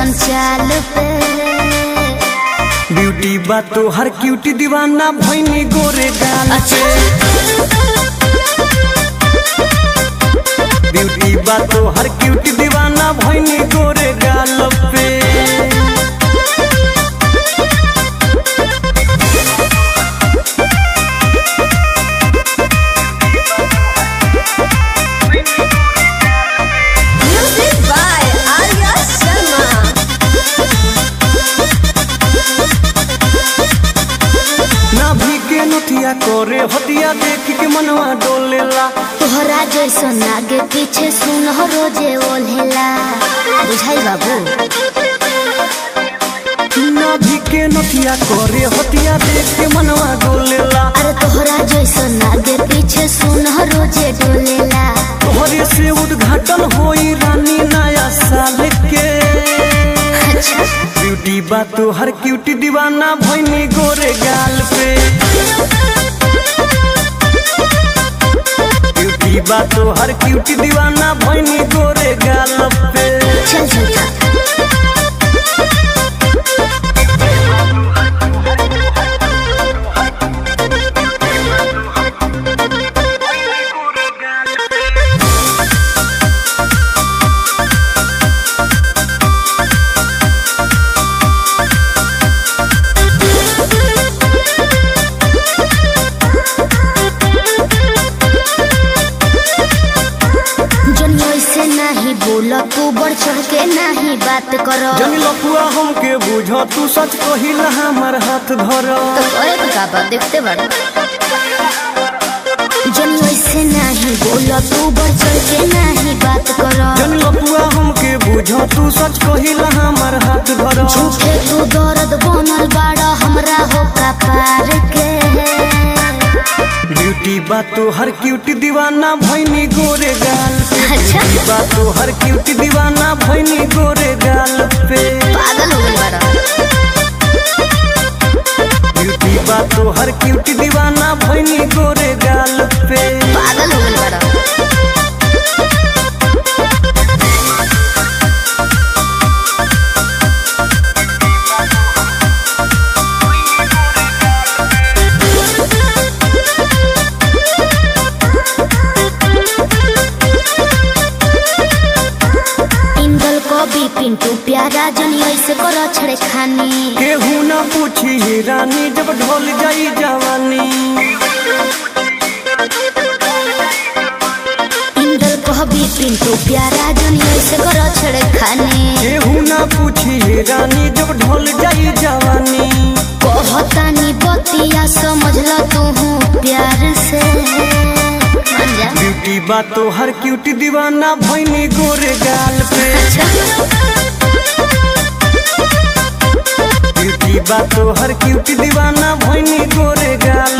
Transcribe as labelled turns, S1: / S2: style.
S1: ऐसन चाल पे
S2: ब्यूटी बा तो हर क्यूटी दीवाना भैनी गोरे गाल
S1: अच्छा
S2: ब्यूटी बा तो हर क्यूटी दीवाना भैनी गोरे गाल पे
S1: म्यूजिक बाय आर्या शर्मा
S2: नाभि के नथिया करे हटिया देख के मनवा डोलेला
S1: तोहरा जैसन आगे पीछे सुन रोजे ओल्हेला बुझाई बाबू
S2: नाभि के नथिया करे हटिया देख के मनवा डोलेला
S1: अरे तोहरा जैसन आगे पीछे सुन रोजे डोलेला
S2: तोहरे से उद्घाटन होई रानी नया साल के
S1: अच्छा
S2: ब्यूटी बा तो हर क्यूटी दीवाना भैनी गोरे गाल पे ब्यूटी बा तो हर क्यूटी दीवाना भैनी गोरे गाल पे
S1: चल चल चल जन ऐसे नहीं बोला तू बढ़ चढ़ के नहीं बात करो
S2: जनी लपुआ हमके बुझ तू सच कहिला हमार हाथ धर
S1: तो करे तो का बात देखते बड़ा जन ऐसे नहीं बोला तू बढ़ चढ़ के नहीं बात करो
S2: जनी लपुआ हमके बुझ तू सच कहिला हमार हाथ धर
S1: झूठे तू दर्द बनल बाड़ा हमरा हो का पार के
S2: ब्यूटी बा तो हर क्यूटी दीवाना भैनी गोरे गाल पे
S1: अच्छा।
S2: ब्यूटी बा तो हर क्यूटी दीवाना भैनी गोरे गाल पे
S1: पागल हो गई बाड़ा
S2: ब्यूटी बा तो हर क्यूटी दीवाना भैनी गोरे गाल पे
S1: पागल हो गई बाड़ा इंदल कवि पिंटू प्यारा जनी ऐसे करो छड़े खानी
S2: केहू ना पूछी हे रानी जब ढोल जाई जवानी
S1: इंदल कवि पिंटू प्यारा जनी ऐसे करो छड़े खानी
S2: केहू ना पूछी हे रानी जब ढोल जाई जवानी
S1: कहतानी बतिया समझ ल तू प्यार से मान जा
S2: ब्यूटी बा तो हर क्यूटी दीवाना भैनी गोरे गाल पे ब्यूटी बा तो हर क्यूटी दीवाना भैनी गोरे गाल